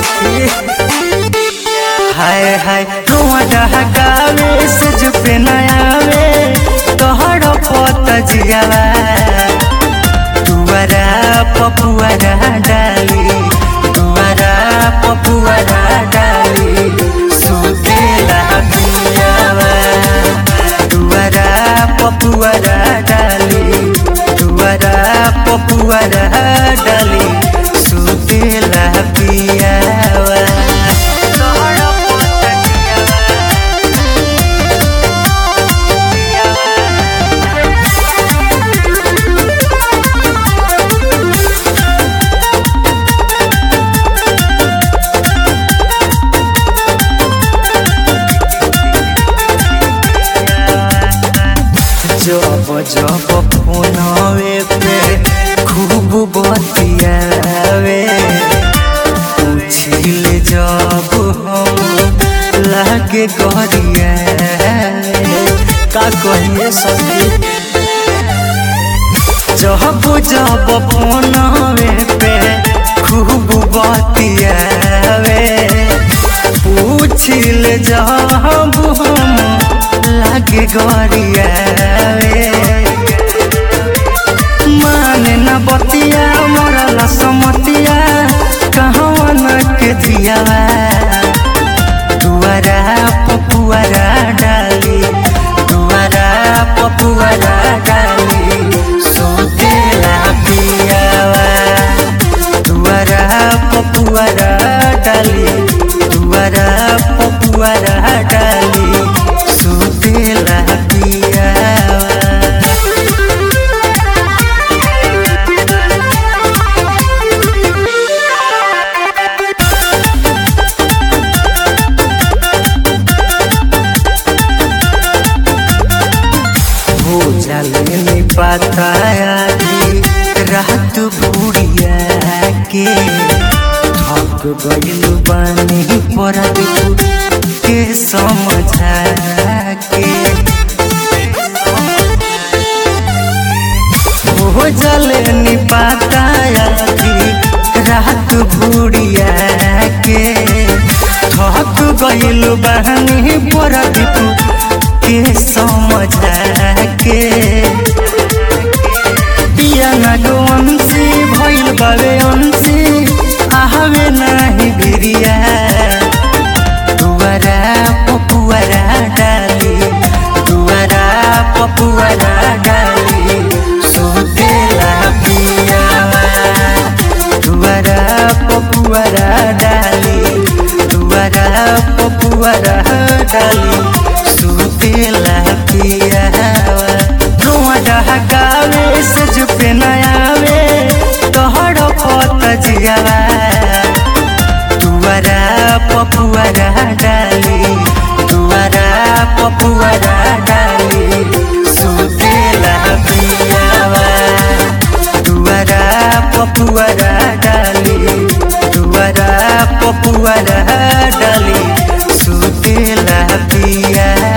सखी हाय हाय रुआ डहकावे सज पे नयावे तोहर पत जियावा तुअरा पपुअरा डाली तुअरा पपुअरा डाली सुतेला पियावा तुअरा पपुअरा डाली तुअरा पपुअरा डाली सुतेला पियावा तोहर पत जियावा जब जब फोनवे पे खूब बतियावे पूछिल जब हम लागे गरिया का कहिए सखी जब जब फोनवे पे खूब बतियावे पूछिल जब हम लागे गरियावे माने न बतिया मरल समतिया कहवा न के दियावा दुआरा पपुआरा डाली दुआरा पपुआरा डाली सोतेला पियावा दुआरा पपुआरा डाली दुआरा पपुआरा डाली सोतेला पियावा हो जाले नी बताया दी रात बुढ़िया के थक गइल बानी पर के समझा के हो जाले नी बताया दी रात बुढ़िया के थक गइल बानी पर के समझा के पिया ना गोवंशी भइल बावे अंशी आहवे नाही बिरिया दुआरा पपुआरा डाली दुआरा पपुआरा डाली सुतेला पियावा दुआरा पपुआरा डाली दुआरा पपुआरा डाली सुतेला पियावा रुआ डहकावे सज पे नयावे तोहर पत जियावा दुआरा पपुआरा डाली दुआरा पपुआरा डाली सुतेला पियावा दुआरा पपुआरा डाली दुआरा पपुआरा डाली सुतेला पिया